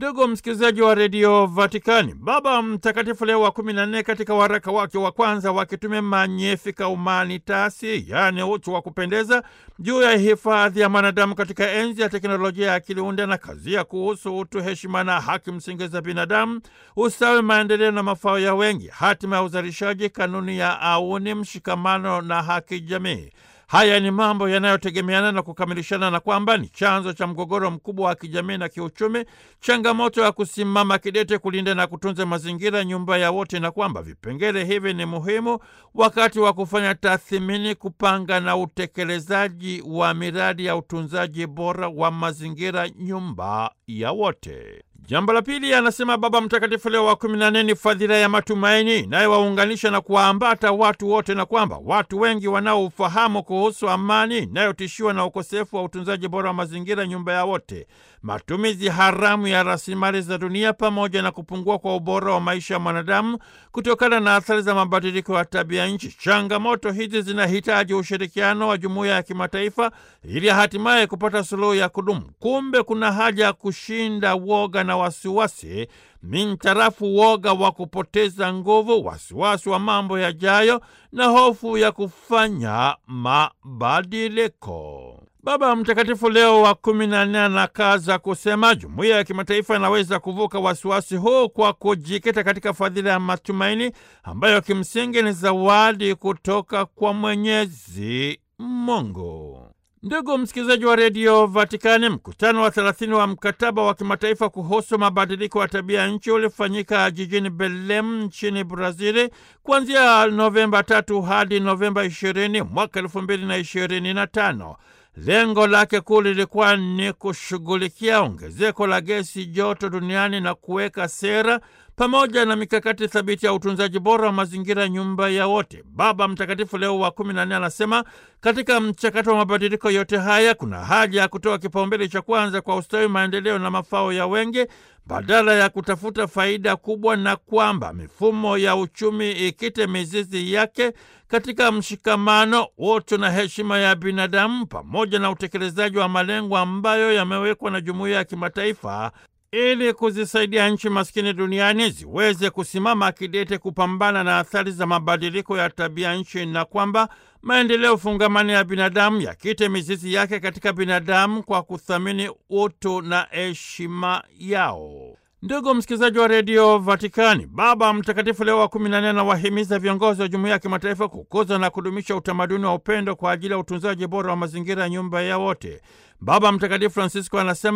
Ndugu msikilizaji wa redio Vatikani, Baba Mtakatifu Leo wa kumi na nne katika waraka wake wa kwanza wa kitume Magnificat Humanitatis, yaani utu wa kupendeza, juu ya hifadhi ya mwanadamu katika enzi ya teknolojia ya akili unde na kazia kuhusu utu, heshima na haki msingi za binadamu, ustawi, maendeleo na mafao ya wengi, hatima ya uzalishaji, kanuni ya auni, mshikamano na haki jamii. Haya ni mambo yanayotegemeana na kukamilishana na kwamba ni chanzo cha mgogoro mkubwa wa kijamii na kiuchumi, changamoto ya kusimama kidete kulinda na kutunza mazingira, nyumba ya wote, na kwamba vipengele hivi ni muhimu wakati wa kufanya tathmini, kupanga na utekelezaji wa miradi ya utunzaji bora wa mazingira, nyumba ya wote. Jambo la pili, anasema Baba Mtakatifu Leo wa kumi na nne ni fadhila ya matumaini inayowaunganisha na kuwaambata watu wote, na kwamba watu wengi wanaofahamu kuhusu amani inayotishiwa na ukosefu wa utunzaji bora wa mazingira, nyumba ya wote, matumizi haramu ya rasilimali za dunia, pamoja na kupungua kwa ubora wa maisha ya mwanadamu kutokana na athari za mabadiliko ya tabia nchi. Changamoto hizi zinahitaji ushirikiano wa jumuiya ya kimataifa ili hatimaye kupata suluhu ya kudumu. Kumbe kuna haja ya kushinda woga na wasiwasi mintarafu woga wa kupoteza nguvu, wasiwasi wa mambo yajayo na hofu ya kufanya mabadiliko. Baba Mtakatifu Leo wa kumi na nne anakaza kusema jumuiya ya kimataifa inaweza kuvuka wasiwasi huu kwa kujikita katika fadhila ya matumaini ambayo kimsingi ni zawadi kutoka kwa Mwenyezi Mungu. Ndugu msikilizaji wa redio Vatikani, mkutano wa thelathini wa mkataba wa kimataifa kuhusu mabadiliko ya tabia ya nchi ulifanyika jijini Belem nchini Brazili kuanzia Novemba tatu hadi Novemba ishirini mwaka elfu mbili na ishirini na tano. Lengo lake kuu lilikuwa ni kushughulikia ongezeko la gesi joto duniani na kuweka sera pamoja na mikakati thabiti ya utunzaji bora wa mazingira, nyumba ya wote. Baba Mtakatifu Leo wa kumi na nne anasema katika mchakato wa mabadiliko yote haya kuna haja ya kutoa kipaumbele cha kwanza kwa ustawi, maendeleo na mafao ya wengi badala ya kutafuta faida kubwa, na kwamba mifumo ya uchumi ikite mizizi yake katika mshikamano, utu na heshima ya binadamu, pamoja na utekelezaji wa malengo ambayo yamewekwa na jumuiya ya kimataifa ili kuzisaidia nchi maskini duniani ziweze kusimama kidete kupambana na athari za mabadiliko ya tabia nchi, na kwamba maendeleo fungamani ya binadamu yakite mizizi yake katika binadamu kwa kuthamini utu na heshima yao. Ndugu msikilizaji wa redio Vatikani, Baba Mtakatifu Leo wa kumi na nne anawahimiza viongozi wa jumuiya ya kimataifa kukuza na kudumisha utamaduni wa upendo kwa ajili ya utunzaji bora wa mazingira ya nyumba ya wote. Baba Mtakatifu Francisco anasema